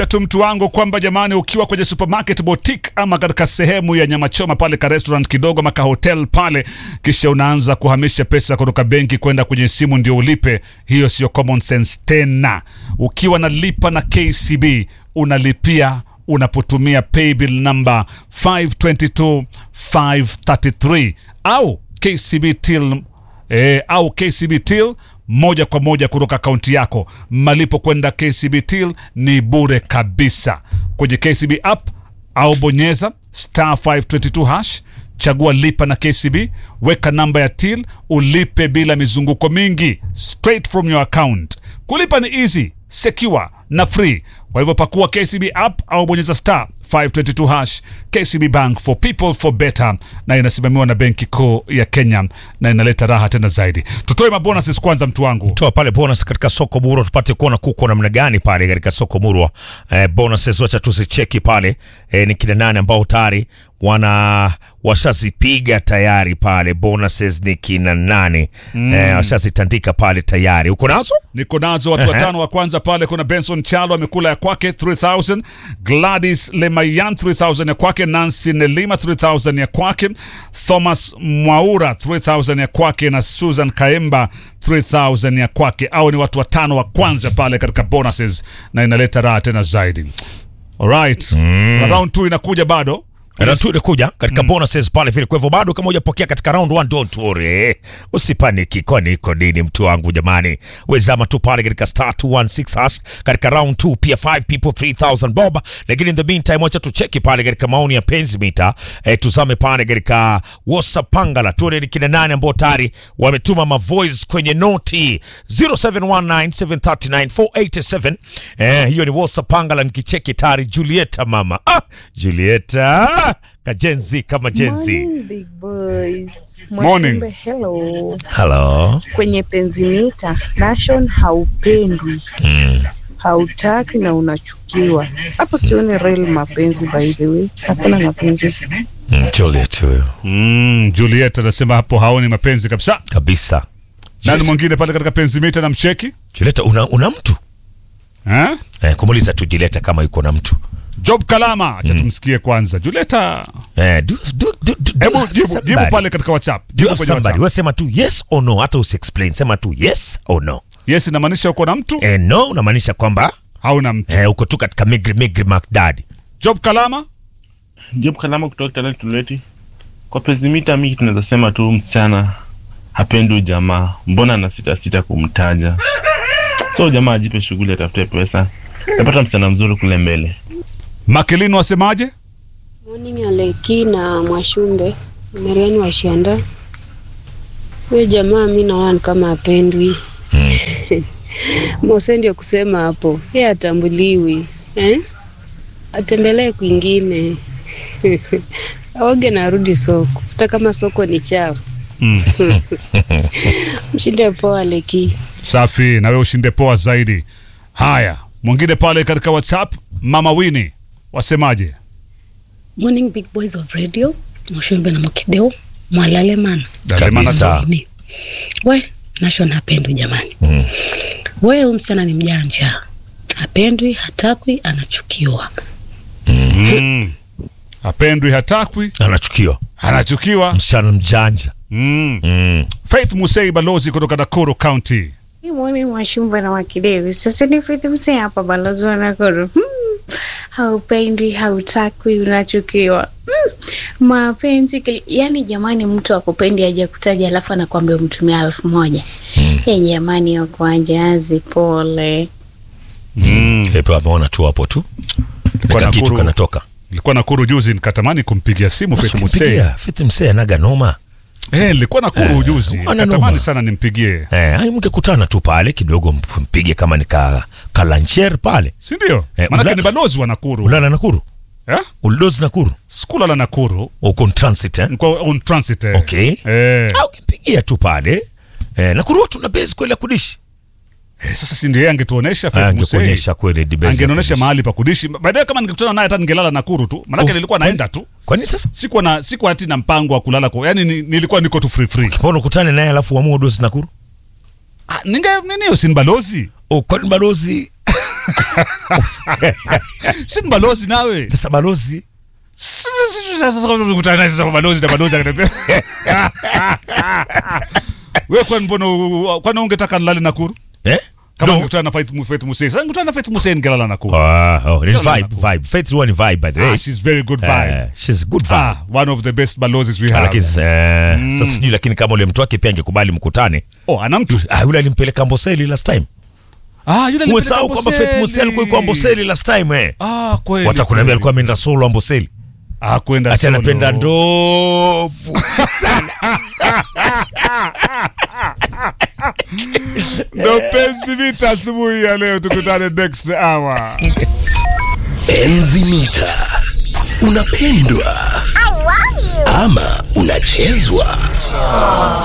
tu mtu wangu kwamba jamani, ukiwa kwenye supermarket boutique ama katika sehemu ya nyama choma pale ka restaurant kidogo maka hotel pale, kisha unaanza kuhamisha pesa kutoka benki kwenda kwenye simu ndio ulipe, hiyo sio common sense tena. Ukiwa nalipa na KCB unalipia unapotumia paybill number 522 533 au KCB till e, au KCB till moja kwa moja kutoka akaunti yako. Malipo kwenda KCB till ni bure kabisa kwenye KCB app au bonyeza star 522 hash, chagua lipa na KCB, weka namba ya till, ulipe bila mizunguko mingi, straight from your account. Kulipa ni easy, secure na free. Kwa hivyo pakua KCB app au bonyeza star 522 hash. KCB Bank for people for better, na inasimamiwa na Benki Kuu ya Kenya na inaleta raha tena zaidi. Tutoe mabonuses kwanza, mtu wangu. toa pale bonus katika soko murwa tupate kuona kuko namna gani pale katika soko murwa eh, bonuses wacha tuzicheki pale eh, ni kina nane ambao tayari wana washazipiga tayari pale bonuses ni kina nane mm. eh, washazitandika pale tayari uko nazo Niko nazo watu watano wa kwanza pale. Kuna Benson Chalo amekula ya kwake 3000, Gladys Lemayan 3000 ya kwake, Nancy Nelima 3000 ya kwake, Thomas Mwaura 3000 ya kwake na Susan Kaemba 3000 ya kwake. Au ni watu watano wa kwanza pale katika bonuses na inaleta raha tena zaidi. Alright. Mm. Round 2 inakuja bado. na tu ilikuja katika bonuses pale vile. Kwa hivyo bado kama hujapokea katika round 1 don't worry, usipaniki, kwani iko nini mtu wangu jamani, wezama tu pale katika star 216 hash katika round 2, pia 5 people 3000 bob. Lakini in the meantime, wacha tucheki pale katika maoni ya penzi mita eh, tuzame pale katika WhatsApp pangala, tuone ni kina nani ambao tayari wametuma ma voice kwenye noti 0719739487 eh, hiyo ni WhatsApp pangala, nikicheki tayari Julieta mama ah, Julieta kajenzi kama jenzi. Morning, big boys. Morning. Mwashumbe, hello. Hello. Kwenye penzimita nation haupendwi hautaki na unachukiwa hapo, sioni real mapenzi. By the way, hakuna mapenzi. Mm, Juliet huyo Mm, Juliet anasema hapo haoni mapenzi kabisa. kabisa. Nani Juliet, mwingine pale katika penzimita na mcheki? Juliet una, una mtu Eh? eh, kumuuliza tu Juliet kama yuko na mtu Job Kalama, acha tumsikie kwanza. Julieta, eh, do, do, do, do, do hebu have jibu, somebody. jibu pale katika WhatsApp. Do you Jibu have kwenye somebody? WhatsApp. Wewe sema tu yes or no, hata usiexplain, sema tu yes or no. Yes, inamaanisha uko na mtu Eh, no unamaanisha kwamba hauna mtu. eh, uko tu katika migri migri McDaddy. Job Kalama, Job Kalama kutoka Talent Tuleti. Kwa pezimita mimi tunaweza sema tu msichana hapendi jamaa, mbona na sita sita kumtaja. So jamaa ajipe shughuli, atafute pesa, napata msichana mzuri kule mbele. Makelino wasemaje? Morning Aleki na Mwashumbe, Mariani Washianda. Huyo jamaa mi naona ni kama apendwi. Mose ndio kusema hapo, yeye atambuliwi eh? Atembelee kwingine aoge na arudi soko, hata kama soko ni chafu. Mm. Mshinde poa Aleki. Safi, na wewe ushinde poa zaidi. Haya, mwingine pale katika WhatsApp, Mama Wini wasemaje? Morning big boys of radio, Mwashumbe na Mokideo, mwalale mana. Dalemana Kabisa. tu. Ni. We, Nation hapendwi jamani. Mm. We, huyu msichana ni mjanja. Hapendwi, hatakwi, anachukiwa. Mm. Apendwi, hatakwi, Anachukiwa. anachukiwa. Msichana mjanja. Mm. Mm. Faith Musei balozi kutoka Nakuru County. Mwani Mwashumba na Wakidevi. Sasa ni Faith Msee hapa balozi wa Nakuru. Hmm. Haupendwi, hautakwi, unachukiwa. Hmm. Mapenzi kili... yani, jamani, mtu akupendi aje kutaja alafu anakwambia umtumia elfu moja. Hey, jamani, wakwanjazi pole. Mm. Pepe ameona tu hapo tu. Kwa Nika kitu Nakuru. kanatoka. Nilikuwa Nakuru juzi nikatamani kumpigia simu Faith Musei. Usimpigia Faith Msee anaga noma. Eh, nilikuwa Nakuru Eh, juzi. wana Nikatamani noma. sana nimpigie. Eh, hai mngekutana tu pale kidogo mpige kama ni ka, kalancher pale. Si ndio? Eh, Maanake ula- ni balozi wa Nakuru. Ulala Nakuru. Eh? Ulidozi Nakuru. Skula la Nakuru. Uko in transit eh? Niko on transit. Eh. Okay. Eh. Au ukimpigia tu pale. Eh, Nakuru watu na base kweli ya kudishi. Eh, sasa si ndio yeye angetuonesha Faith Musei. Angekuonyesha kweli di base. ya Angenionyesha kudishi. mahali pa kudishi. Baadaye kama ningekutana naye hata ningelala Nakuru tu. Maanake Oh, nilikuwa kwani- naenda tu. Kwani sasa Sikuwa na sikuwa ati na mpango wa kulala kwa. Yaani ni, nilikuwa niko tu free free. mbona ukutane naye alafu uamue dozi Nakuru? Ah, ninge nini usini balozi? Oh, kwani balozi si mbalozi nawe sasa balozi sasa kukutana naye sasa balozi na balozi akaniambia wewe kwani mbona u- kwani ungetaka nilale Nakuru eh? kama No. ungekutana na Faith Mu- Faith Musaini sasa ungekutana na Faith Musaini ningelala Nakuru Ah, oh, ni Ndio vibe, Nakuru. vibe. Faith huwa ni vibe by the way. ah, she's very good vibe Eh, she's good vibe. ah one of the best balozis we have Lakini eh, sasa sijui lakini kama ule mtu wake pia angekubali mkutane. oh ana mtu Ah, yule alimpeleka Amboseli last time. ah yule Umesahau kwamba Faith Musa alikuwa yuko Amboseli last time eh. ah kweli Watakuambia kweli. alikuwa ameenda solo Amboseli. ah kwenda Ati solo. anapenda ndovu. ndo penzi vita asubuhi ya leo tukutane next hour Enzi mita unapendwa ama unachezwa